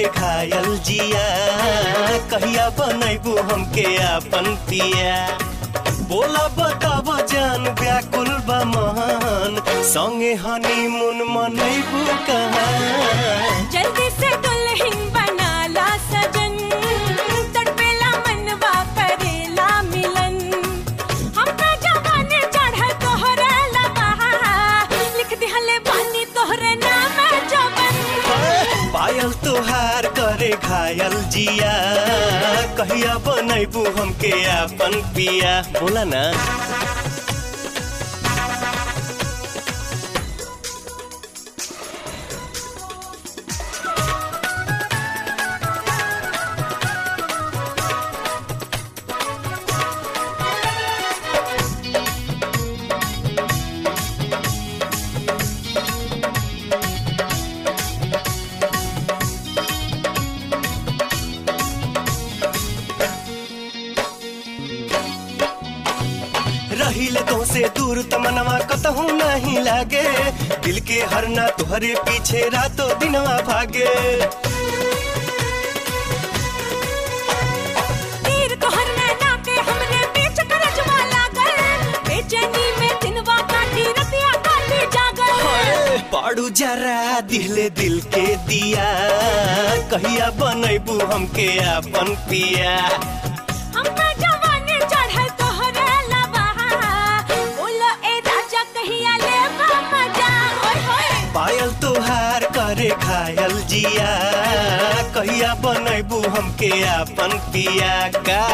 करे घायल जिया कहिया बनैबू हमके आपन पिया बोला बताब जान व्याकुल बा महान संगे हनीमून मनैबू कहाँ जल्दी से दुल्हन बनाला सजन तड़पेला मनवा करेला मिलन हमका जवानी चढ़ तोहरे लबहा लिख दिहले बानी तोहरे नाम जवन पायल तोहार करे घायल जिया कहिया बनैबू हमके आपन पिया बोला ना रहिले तो से दूर तमनवा कतहू नहीं लागे दिल के हरना तुहरे पीछे रातों दिनवा भागे तीर तोहर नैना के हमरे बीच करजवा लागल बेचैनी में दिनवा काटी रतिया काटी जागल पाड़ू जरा दिले दिल के दिया कहिया बनैबू हमके आपन पिया हमका जवानी चढ़ल तोहरे लबहा बोलो ए राजा कहिया लेबा मजा ओए होए पायल तोहार करे घायल जिया कहिया बनैबू हमके आपन पिया का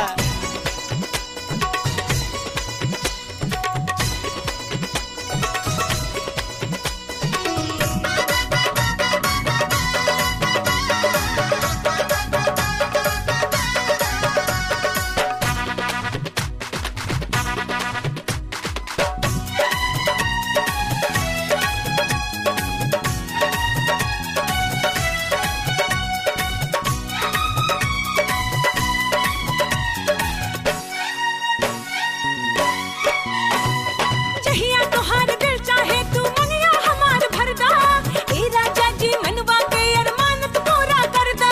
जहिया तोहार दिल चाहे तू मनिया हमार भरदा ए राजा जी मनवा के अरमान तू पूरा करदा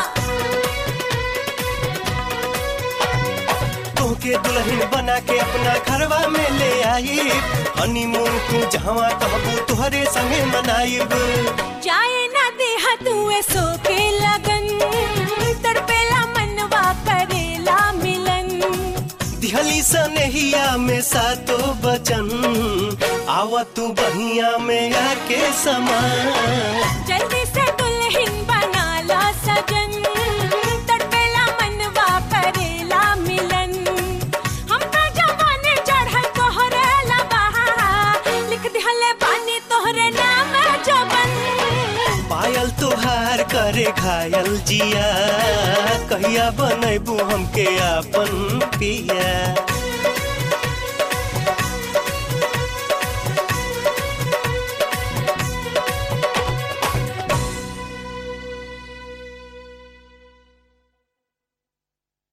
तोहके दुल्हन बना के अपना घरवा में ले आई हनीमून तू जहवा कहबू तुहरे संगे मनाइब जाए ना देहा तू सो के लगन तड़पेला मनवा करेला मिलन दिहली सनेहिया में सातो बचन आवा तू बहिया में आके समा जल्दी से दुल्हन बनाला सजन तड़पेला मनवा करेला मिलन हमका जवानी चढ़ल तोहरे लबहा लिख दिहले बानी तोहरे नाम जवन पायल तोहार करे घायल जिया कहिया बनैबू हमके आपन पिया